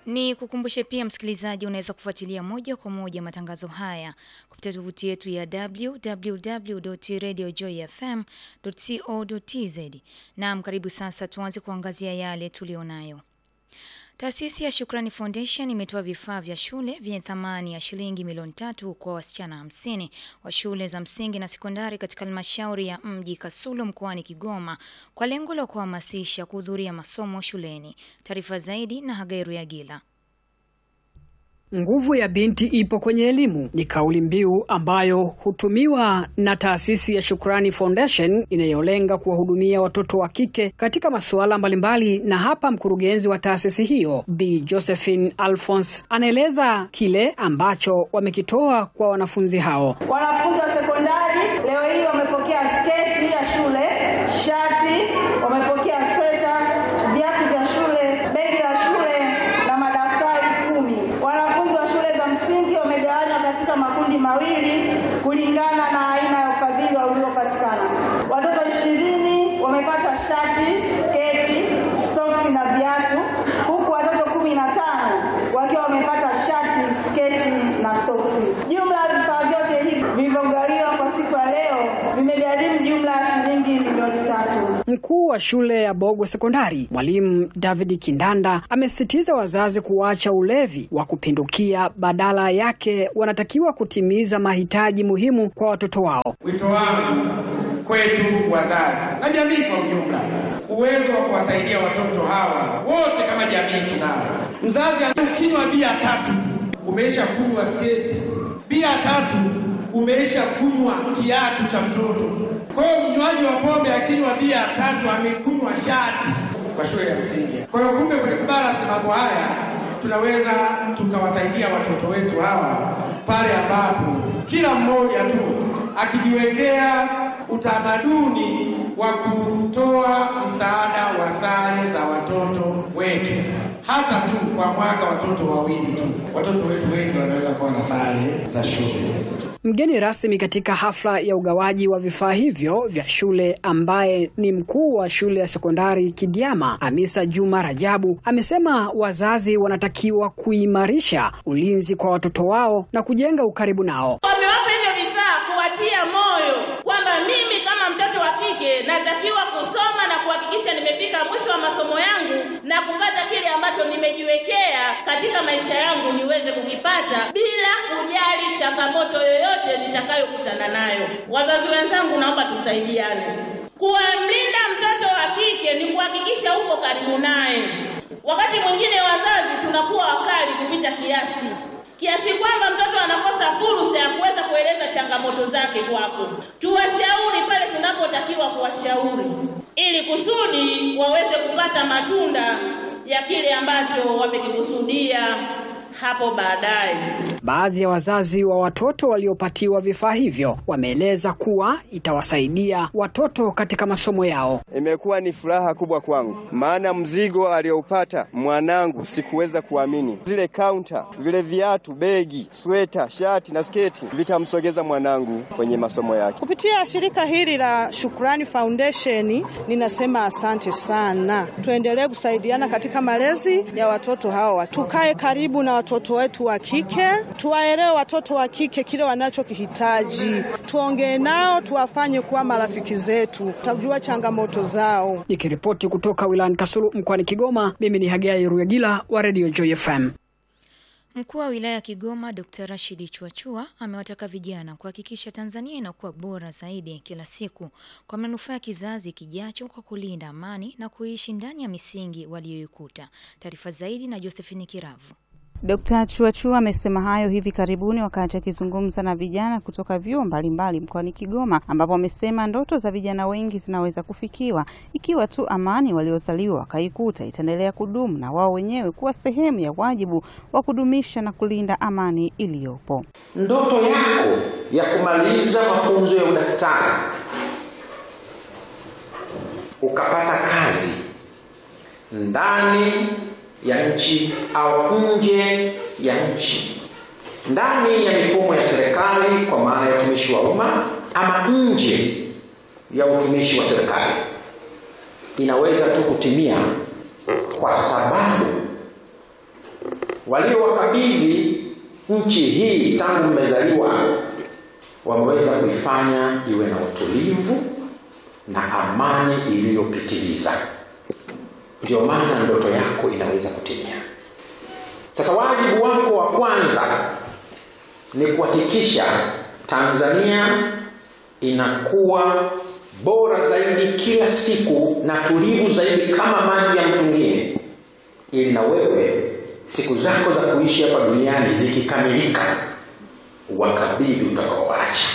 Ni kukumbushe pia msikilizaji, unaweza kufuatilia moja kwa moja matangazo haya kupitia tovuti yetu ya www.radiojoyfm.co.tz. Naam, karibu sasa tuanze kuangazia yale tulionayo. Taasisi ya Shukrani Foundation imetoa vifaa vya shule vyenye thamani ya shilingi milioni tatu kwa wasichana hamsini wa shule za msingi na sekondari katika halmashauri ya mji Kasulu mkoani Kigoma kwa lengo la kuhamasisha kuhudhuria masomo shuleni. Taarifa zaidi na Hagairu ya Gila. Nguvu ya binti ipo kwenye elimu ni kauli mbiu ambayo hutumiwa na taasisi ya Shukrani Foundation inayolenga kuwahudumia watoto wa kike katika masuala mbalimbali. Na hapa mkurugenzi wa taasisi hiyo Bi Josephine Alphonse anaeleza kile ambacho wamekitoa kwa wanafunzi hao. Wanafunzi wa sekondari leo hii wamepokea sketi ya shule, shati, wamepokea sweta, viatu vya shule, begi la shule na madaftari kumi. Wanafunzi wa shule za msingi wamegawanywa katika makundi mawili kulingana na aina ya ufadhili uliopatikana. Watoto ishirini wamepata shati, sketi, soksi na viatu, huku watoto kumi na tano wakiwa wamepata shati, sketi na soksi. Jumla ya vifaa vyote hivi vilivyogawiwa kwa siku ya leo vimegharimu jumla ya shilingi milioni tatu. Mkuu wa shule ya Bogwe Sekondari, Mwalimu David Kindanda, amesisitiza wazazi kuacha ulevi wa kupindukia, badala yake wanatakiwa kutimiza mahitaji muhimu kwa watoto wao. Wito wangu kwetu wazazi na jamii kwa ujumla, uwezo wa kuwasaidia watoto hawa wote kama jamii tunao. Mzazi ukinywa bia tatu umeisha kunywa sketi, bia tatu umeisha kunywa kiatu cha mtoto. Kwa hiyo mnywaji wa pombe akinywa bia tatu amekunywa shati kwa shule ya msingi. Kwa hiyo kumbe, kwenye kubalance mambo haya tunaweza tukawasaidia watoto wetu hawa pale ambapo kila mmoja tu akijiwekea utamaduni wa kutoa msaada wa sare za watoto wetu, hata tu kwa mwaka watoto wawili tu. Watoto wetu wengi wanaweza kuwa na sare za shule. Mgeni rasmi katika hafla ya ugawaji wa vifaa hivyo vya shule ambaye ni mkuu wa shule ya sekondari Kidiama, Hamisa Juma Rajabu, amesema wazazi wanatakiwa kuimarisha ulinzi kwa watoto wao na kujenga ukaribu nao. Wamewapa hivyo vifaa kuwatia moyo kwamba mimi kama mtoto wa kike natakiwa kusoma na kuhakikisha nimefika mwisho wa masomo yangu na kupata kile ambacho nimejiwekea katika maisha yangu niweze kukipata bila kujali changamoto yoyote nitakayokutana nayo. Wazazi wenzangu, naomba tusaidiane. Kuwamlinda mtoto wa kike ni kuhakikisha uko karibu naye. Wakati mwingine wazazi tunakuwa wakali kupita kiasi kiasi kwamba mtoto anakosa fursa ya kuweza kueleza changamoto zake kwako. Tuwashauri pale tunapotakiwa kuwashauri, ili kusudi waweze kupata matunda ya kile ambacho wamekikusudia hapo baadaye. Baadhi ya wazazi wa watoto waliopatiwa vifaa hivyo wameeleza kuwa itawasaidia watoto katika masomo yao. Imekuwa ni furaha kubwa kwangu, maana mzigo aliyoupata mwanangu sikuweza kuamini. Zile kaunta, vile viatu, begi, sweta, shati na sketi vitamsogeza mwanangu kwenye masomo yake. Kupitia shirika hili la Shukrani Foundation, ninasema asante sana. Tuendelee kusaidiana katika malezi ya watoto hawa, tukae karibu na watoto wetu wa kike, tuwaelewe watoto wa kike kile wanachokihitaji, tuongee nao, tuwafanye kuwa marafiki zetu, tutajua changamoto zao. Nikiripoti kutoka wilayani Kasulu mkoani Kigoma, mimi ni Hagai Ruyagila wa Radio Joy FM. Mkuu wa wilaya ya Kigoma Dr. Rashidi Chuachua amewataka vijana kuhakikisha Tanzania inakuwa bora zaidi kila siku kwa manufaa ya kizazi kijacho kwa kulinda amani na kuishi ndani ya misingi waliyoikuta. Taarifa zaidi na Josephine Kiravu. Dkt. Chuachua amesema hayo hivi karibuni wakati akizungumza na vijana kutoka vyuo mbalimbali mkoani Kigoma, ambapo amesema ndoto za vijana wengi zinaweza kufikiwa ikiwa tu amani waliozaliwa wakaikuta itaendelea kudumu na wao wenyewe kuwa sehemu ya wajibu wa kudumisha na kulinda amani iliyopo. Ndoto yako ya kumaliza mafunzo ya udaktari ukapata kazi ndani ya nchi au nje ya nchi, ndani ya mifumo ya serikali kwa maana ya utumishi wa umma ama nje ya utumishi wa serikali, inaweza tu kutimia kwa sababu waliowakabidhi nchi hii tangu mmezaliwa wameweza kuifanya iwe na utulivu na amani iliyopitiliza. Ndio maana ndoto yako inaweza kutimia. Sasa wajibu wako wa kwanza ni kuhakikisha Tanzania inakuwa bora zaidi kila siku na tulivu zaidi kama maji ya mtungini, ili na wewe siku zako za kuishi hapa duniani zikikamilika, wakabidhi utakaoacha.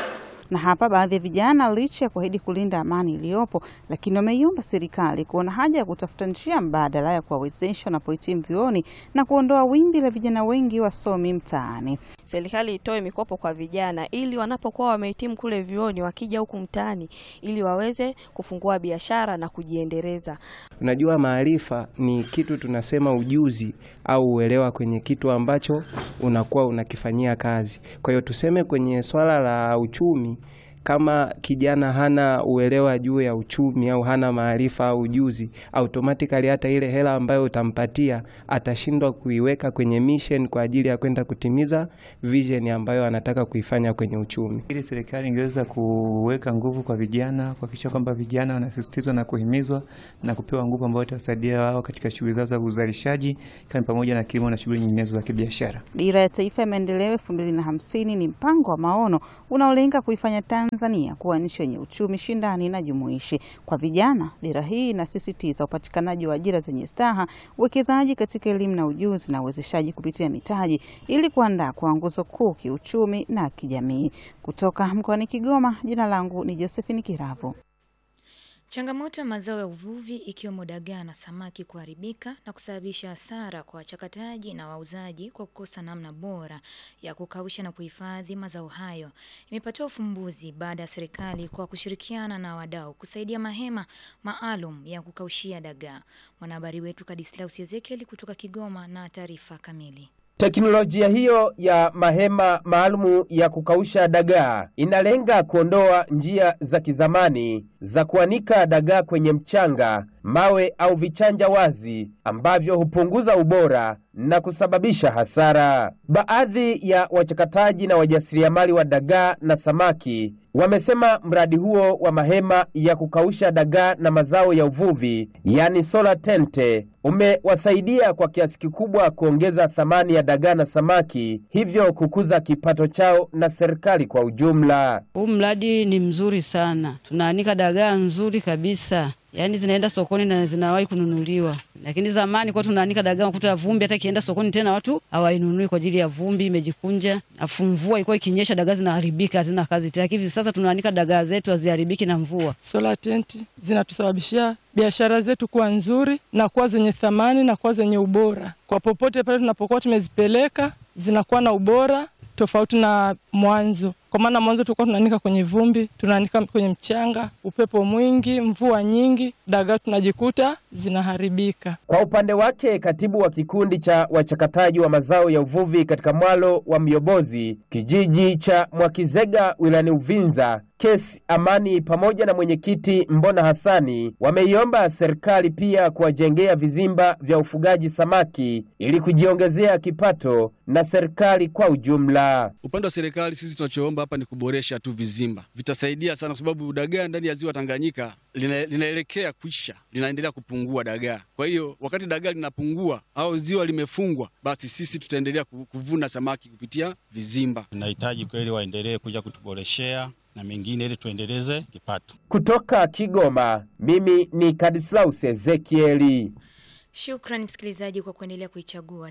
Na hapa baadhi ya vijana licha ya kuahidi kulinda amani iliyopo, lakini wameiomba serikali kuona haja ya kutafuta njia mbadala ya kuwawezesha wanapohitimu vyuoni na kuondoa wimbi la vijana wengi wasomi mtaani. Serikali itoe mikopo kwa vijana ili wanapokuwa wamehitimu kule vyuoni, wakija huku mtaani, ili waweze kufungua biashara na kujiendeleza. Unajua, maarifa ni kitu tunasema ujuzi au uelewa kwenye kitu ambacho unakuwa unakifanyia kazi. Kwa hiyo tuseme kwenye swala la uchumi kama kijana hana uelewa juu ya uchumi au hana maarifa au ujuzi, automatically hata ile hela ambayo utampatia atashindwa kuiweka kwenye mission kwa ajili ya kwenda kutimiza vision ambayo anataka kuifanya kwenye uchumi. Ili serikali ingeweza kuweka nguvu kwa vijana, kuhakikisha kwamba vijana wanasisitizwa na kuhimizwa na kupewa nguvu ambayo itawasaidia wao katika shughuli zao za uzalishaji, kama pamoja na kilimo na shughuli nyinginezo za kibiashara. Dira ya Taifa ya Maendeleo elfu mbili na hamsini ni mpango wa maono unaolenga kuifanya Tanzania kuwa nchi yenye uchumi shindani na jumuishi. Kwa vijana, dira hii inasisitiza upatikanaji wa ajira zenye staha, uwekezaji katika elimu na ujuzi na uwezeshaji kupitia mitaji ili kuandaa kwa nguzo kuu kiuchumi na kijamii. Kutoka mkoani Kigoma, jina langu ni Josephine Kiravu. Changamoto ya mazao ya uvuvi ikiwemo dagaa na samaki kuharibika na kusababisha hasara kwa wachakataji na wauzaji kwa kukosa namna bora ya kukausha na kuhifadhi mazao hayo imepatiwa ufumbuzi baada ya serikali kwa kushirikiana na wadau kusaidia mahema maalum ya kukaushia dagaa. Mwanahabari wetu Kadislaus Ezekiel kutoka Kigoma na taarifa kamili. Teknolojia hiyo ya mahema maalumu ya kukausha dagaa inalenga kuondoa njia za kizamani za kuanika dagaa kwenye mchanga, mawe au vichanja wazi ambavyo hupunguza ubora na kusababisha hasara. Baadhi ya wachakataji na wajasiriamali wa dagaa na samaki wamesema mradi huo wa mahema ya kukausha dagaa na mazao ya uvuvi, yani solar tente, umewasaidia kwa kiasi kikubwa kuongeza thamani ya dagaa na samaki, hivyo kukuza kipato chao na serikali kwa ujumla. Huu mradi ni mzuri sana, tunaanika dagaa nzuri kabisa yaani zinaenda sokoni na zinawahi kununuliwa. Lakini zamani kwa tunaanika dagaa kuta vumbi, hata ikienda sokoni tena watu hawainunui kwa ajili ya vumbi, imejikunja. Afu mvua ilikuwa ikinyesha, dagaa zinaharibika, hazina kazi tena. Hivi sasa tunaanika dagaa zetu haziharibiki na mvua. Solar tent zinatusababishia biashara zetu kuwa nzuri na kuwa zenye thamani na kuwa zenye ubora. Kwa popote pale tunapokuwa tumezipeleka, zinakuwa na ubora tofauti na mwanzo kwa maana mwanzo tulikuwa tunaanika kwenye vumbi, tunaanika kwenye mchanga, upepo mwingi, mvua nyingi, dagaa tunajikuta zinaharibika. Kwa upande wake, katibu wa kikundi cha wachakataji wa mazao ya uvuvi katika mwalo wa Myobozi, kijiji cha Mwakizega wilayani Uvinza, Kesi Amani pamoja na mwenyekiti Mbona Hasani wameiomba serikali pia kuwajengea vizimba vya ufugaji samaki ili kujiongezea kipato na serikali kwa ujumla. Upande wa serikali, sisi tunachoomba hapa ni kuboresha tu vizimba, vitasaidia sana, kwa sababu dagaa ndani ya ziwa Tanganyika lina, linaelekea kuisha, linaendelea kupungua dagaa. Kwa hiyo wakati dagaa linapungua au ziwa limefungwa, basi sisi tutaendelea kuvuna samaki kupitia vizimba. Tunahitaji kweli waendelee kuja kutuboreshea na mengine ili tuendeleze kipato. Kutoka Kigoma, mimi ni Kadislaus Ezekieli. Shukran msikilizaji kwa kuendelea kuichagua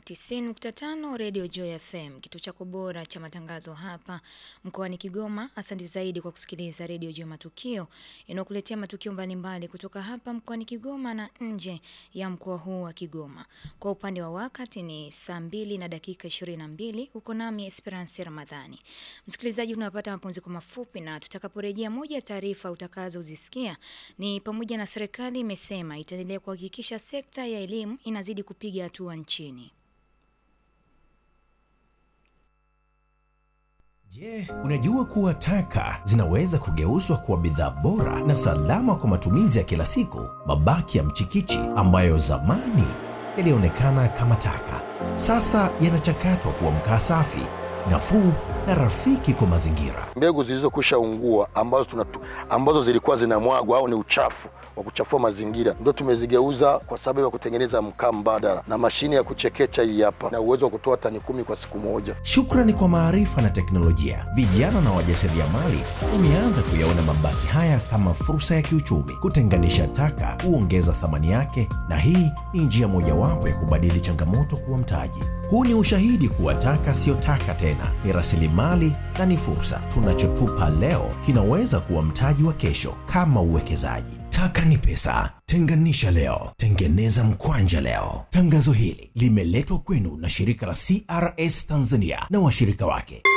90.5 Radio Joy FM, kituo chako bora cha matangazo hapa mkoani Kigoma. Asante zaidi kwa kusikiliza Radio Joy Matukio inayokuletea matukio mbalimbali kutoka hapa mkoani Kigoma na nje ya mkoa huu wa Kigoma. Kwa upande wa wakati ni saa mbili na dakika 22. Uko nami Esperance Ramadhani. Msikilizaji, tunapata mapumziko mafupi, na tutakaporejea, moja ya taarifa utakazozisikia ni pamoja na serikali imesema itaendelea kuhakikisha sekta ya elimu inazidi kupiga hatua nchini. Je, unajua kuwa taka zinaweza kugeuzwa kuwa bidhaa bora na salama kwa matumizi ya kila siku? Mabaki ya mchikichi ambayo zamani yaliyoonekana kama taka, sasa yanachakatwa kuwa mkaa safi, nafuu na rafiki kwa mazingira. Mbegu zilizokwisha ungua ambazo, tunatu, ambazo zilikuwa zinamwagwa au ni uchafu wa kuchafua mazingira ndio tumezigeuza kwa sababu ya kutengeneza mkaa mbadala, na mashine ya kuchekecha hii hapa na uwezo wa kutoa tani kumi kwa siku moja. Shukrani kwa maarifa na teknolojia, vijana na wajasiriamali wameanza kuyaona mabaki haya kama fursa ya kiuchumi. Kutenganisha taka huongeza thamani yake, na hii ni njia mojawapo ya kubadili changamoto kuwa mtaji. Huu ni ushahidi kuwa taka siyo taka tena, ni rasilimali na ni fursa. Tunachotupa leo kinaweza kuwa mtaji wa kesho, kama uwekezaji. Taka ni pesa. Tenganisha leo, tengeneza mkwanja leo. Tangazo hili limeletwa kwenu na shirika la CRS Tanzania na washirika wake.